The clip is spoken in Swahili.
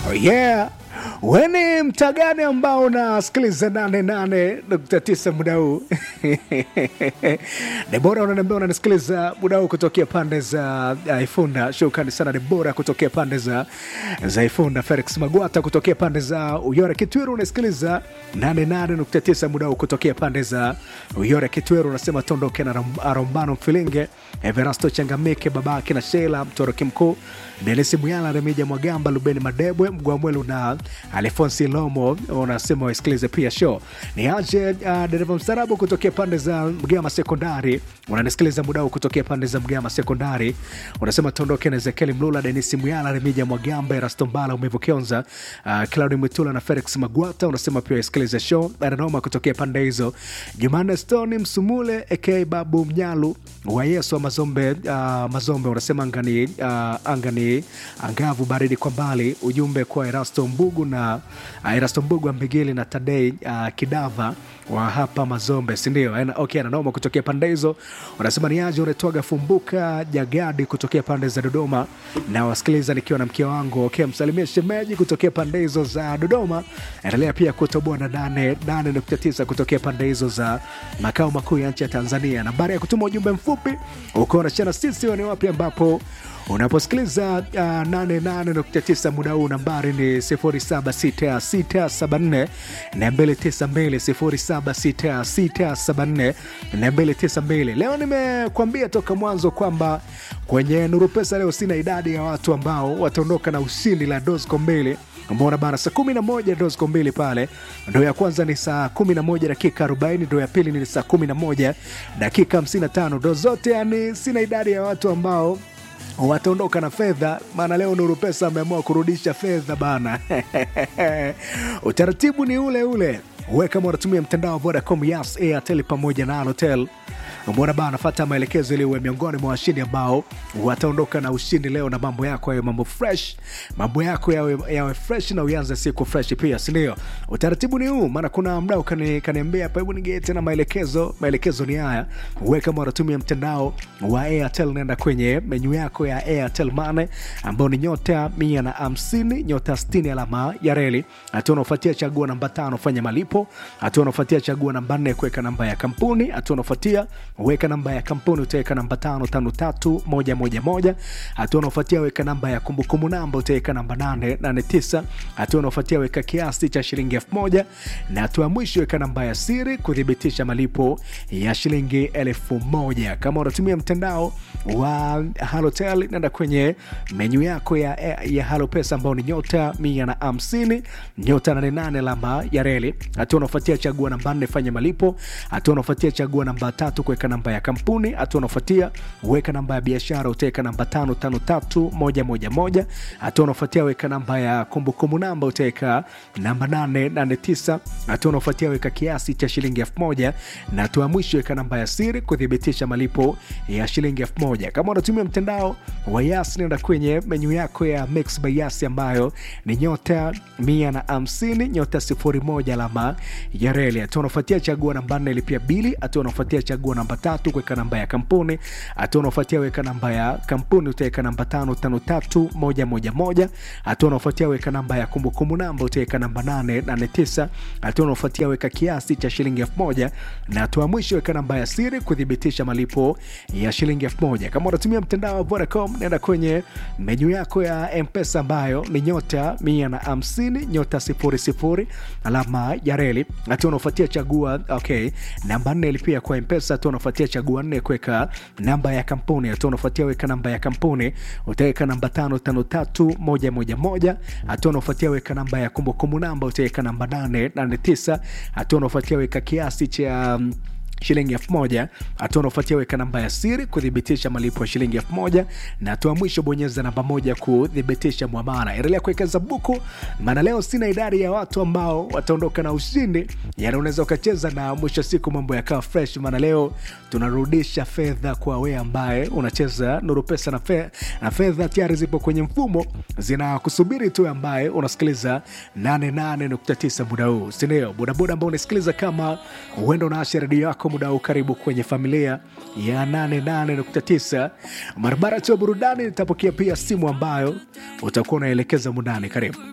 Oh yeah. Weni mtaa gani ambao unasikiliza 88.9 muda huu? Debora unaniambia unanisikiliza muda huu kutokea pande za uh, Ifunda. Shukrani sana Debora kutokea pande za za Ifunda. Felix Magwata kutokea pande za Uyore Kitwiru unasikiliza 88.9 muda huu kutokea pande za Uyore Kitwiru. Unasema tondoke na Ram- Arombano Mfilinge, Everasto Changamike, babake na Sheila Mtoroki Mkuu, Denisi Muyala, Remija Mwagamba, Lubeni Madebwe, Mgwamwelu na Alfonsi Lomo unasema wasikilize pia show. Ni aje uh, dereva mstarabu kutokea pande za Mgama Sekondari, unanisikiliza muda huu kutokea pande za Mgama Sekondari, unasema tuondoke na Ezekieli Mlula, Denisi Muyala, Remija Mwagamba, Erasto Mbala, Umevu Kionza, uh, Claudi Mwitula na Felix Magwata, unasema pia wasikilize show. Aranoma kutokea pande hizo, Jumanne Stone Msumule aka Babu Mnyalu wa Yesu wa Mazombe, uh, Mazombe unasema angani, uh, angani angavu baridi kwa mbali. Ujumbe kwa Erasto Mbugu na uh, Erasto Mbugu Ambigili na Tadei uh, Kidava wa hapa Mazombe, sindio? Okay, ananoma kutokea pande hizo, unasema ni aje unatoaga fumbuka jagadi kutokea pande za Dodoma na wasikiliza nikiwa na mke wangu. Okay, msalimie shemeji kutokea pande hizo za Dodoma. Endelea pia kutoboa na nane nane nukta tisa kutokea pande hizo za makao makuu ya nchi ya Tanzania. Nambari ya kutuma ujumbe mfupi uko unachana sisi ni wapi ambapo unaposikiliza uh, 88.9 muda huu nambari ni 076674 na 292 076674 leo nimekuambia toka mwanzo kwamba kwenye nuru pesa leo sina idadi ya watu ambao wataondoka na ushindi la dosco mbili mbona bana saa 11 dosco mbili pale ndo ya kwanza ni saa 11 dakika 40 ndo ya pili ni saa 11 dakika 55 ndo zote yani sina idadi ya watu ambao wataondoka na fedha maana leo nuru pesa ameamua kurudisha fedha bana utaratibu ni ule ule we kama unatumia mtandao wa vodacom yas airtel pamoja na alotel mbona bana fata maelekezo ili uwe miongoni mwa washindi ambao wataondoka na ushindi leo na mambo yako yawe mambo fresh mambo yako yawe, yawe fresh na uanze siku fresh pia sindio utaratibu ni huu maana kuna mdau kani- kaniambia hapa hebu nigee tena maelekezo maelekezo ni haya we kama unatumia mtandao wa airtel naenda kwenye menyu yako ya airtel mane ambao ni nyota mia na hamsini nyota 60 alama ya reli hatua unaofuatia chagua namba tano fanya malipo hatua unaofuatia chagua namba nne kuweka namba ya kampuni hatua unaofuatia weka namba ya kampuni utaweka namba tano tano tatu moja moja moja hatua unaofuatia weka namba ya kumbukumbu namba utaweka namba nane nane tisa hatua unaofuatia weka kiasi cha shilingi elfu moja na hatua ya mwisho weka namba ya siri kuthibitisha malipo ya shilingi elfu moja kama unatumia mtandao wa halotel nenda kwenye menyu yako ya, ya halo pesa ambao ni nyota mia na hamsini nyota 88 alama ya reli hatua unaofuatia chagua namba nne fanya malipo hatua unaofuatia chagua namba tatu kuweka namba ya kampuni hatua unaofuatia weka namba ya biashara utaweka namba tano tano tatu moja moja moja hatua unaofuatia weka namba ya kumbukumbu namba utaweka namba nane nane tisa hatua unaofuatia weka kiasi cha shilingi elfu moja na hatua ya mwisho weka namba ya siri kuthibitisha malipo ya shilingi elfu moja kama unatumia mtandao wa yas nenda kwenye menyu yako ya mix by yas ambayo ni nyota mia na hamsini nyota sifuri moja alama ya reli hatua unaofuatia chagua namba nne lipia bili hatua unaofuatia chagua namba tatu kuweka namba ya kampuni hatua unaofuatia weka namba ya kampuni utaweka namba tano tano tatu moja moja moja hatua unaofuatia weka namba ya kumbukumbu namba utaweka namba nane nane tisa hatua unaofuatia weka kiasi cha shilingi elfu moja na hatua ya mwisho weka namba ya siri kuthibitisha malipo ya shilingi elfu moja kama unatumia mtandao wa vodacom nenda kwenye menyu yako ya mpesa ambayo ni nyota mia na hamsini nyota sifuri sifuri alama ya reli hatua unaofuatia chagua okay namba nne ilipia kwa mpesa hatua unaofuatia chagua nne kuweka namba ya kampuni hatua unaofuatia weka namba ya kampuni utaweka namba tano tano tatu moja moja moja hatua unaofuatia weka namba ya kumbukumbu namba utaweka namba nane nane tisa hatua unaofuatia weka kiasi cha um, shilingi elfu moja hatua unaofuatia weka namba ya siri kuthibitisha malipo ya shilingi elfu moja na hatua mwisho bonyeza namba moja kuthibitisha mwamara endelea kuwekeza buku maana leo sina idadi ya watu ambao wataondoka na ushindi yani unaweza ukacheza na mwisho wa siku mambo yakawa fresh maana leo tunarudisha fedha kwa we ambaye unacheza nuru pesa na, fe, na fedha tayari zipo kwenye mfumo zinakusubiri tu ambaye unasikiliza 88.9 muda huu sindio bodaboda ambao unasikiliza kama huenda unaasha redio yako muda huu karibu kwenye familia ya 88.9 barabara tu ya burudani nitapokea pia simu ambayo utakuwa unaelekeza mundani karibu